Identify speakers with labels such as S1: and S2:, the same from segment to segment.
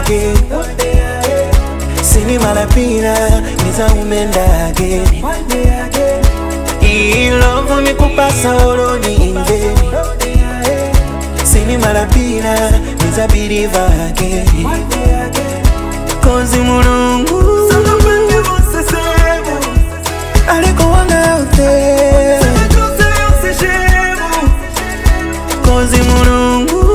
S1: again Sini malapina niza umenda again Hii love mikupasa oloni inveni Sini malapina niza believe again Kozi mulungu Aliko wanga out there Kozi mulungu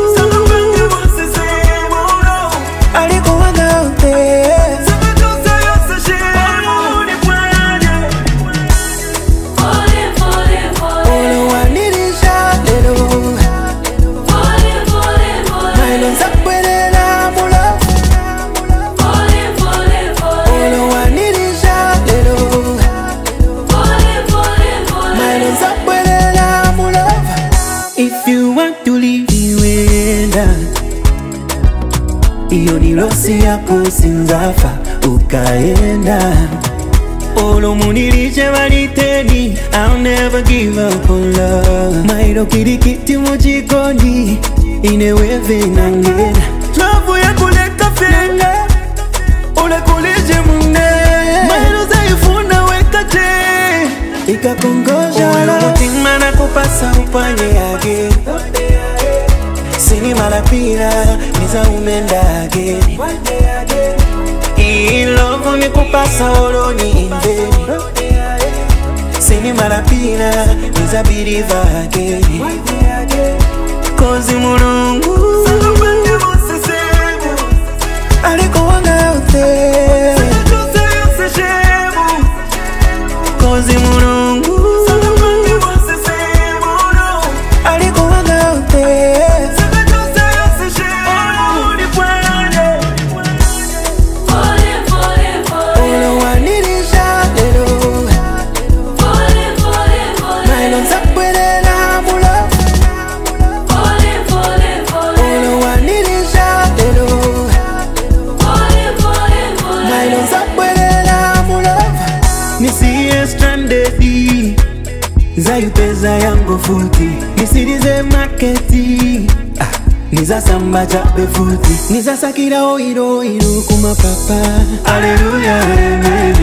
S1: Aliko wanga out there
S2: Falling, falling, falling.
S1: Olo wanirisha lero
S2: Falling, falling,
S1: Mailo
S2: falling.
S1: nzakwelela mulafu
S2: Falling, falling, falling.
S1: Olo wanirisha lero
S2: Falling, falling, falling.
S1: Mailo nzakwelela mulafu If you want to leave wenda Iyo ni losi yako sinzafa ukaenda Olo muniliche valiteni I'll never give up on love Mailo kirikiti mujikoni Ineweve nangena Love ya kuleka fenga Ule kulije munne Mailo zaifuna wekate Ikakongosha la Mutima na kupasa upanye again Sini malapira Niza umenda again Hii love mikupasa oloni inveni Sini malapina Niza believe again Kozi mulungu Aliko wanga out there Kozi mulungu Aliko wanga out there
S2: Falling, falling, falling.
S1: Olo wanirisha lero
S2: Falling, falling, falling.
S1: Mailo nzakwelela mulafu
S2: Falling, falling, falling.
S1: Olo wanirisha lero
S2: Falling, falling, falling.
S1: Mailo nzakwelela mulafu Nisiye stranded Zayupeza yangu futi Nisirize maketi ah, Nizasamba chape futi Nizasakira oiro oiro kumapapa Aleluya amen